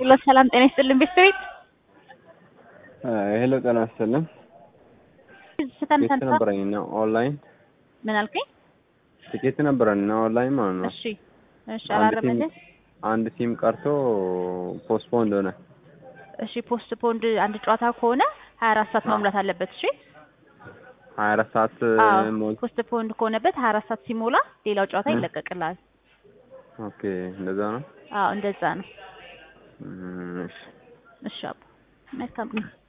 ሁሉ ሰላም ጤና ይስጥልን ቤተሰቤት ሄሎ ጤና ይስጥልን። ስተን ትኬት ሰንሳ ነበረኝ እና ኦንላይን ምን አልከኝ? ትኬት ነበረን እና ኦንላይን ማለት ነው። እሺ እሺ አንድ አላረመልህ ሲም አንድ ሲም ቀርቶ ፖስትፖንድ ሆነ። እሺ ፖስት ፖንድ አንድ ጨዋታ ከሆነ ሀያ አራት ሰዓት መሙላት አለበት። እሺ ሀያ አራት ሰዓት አዎ ሞል ፖስት ፖንድ ከሆነበት ሀያ አራት ሰዓት ሲሞላ ሌላው ጨዋታ እ። ይለቀቅልሃል። ኦኬ እንደዛ ነው። አዎ እንደዛ ነው። እም፣ እሺ እሺ አባ መልካም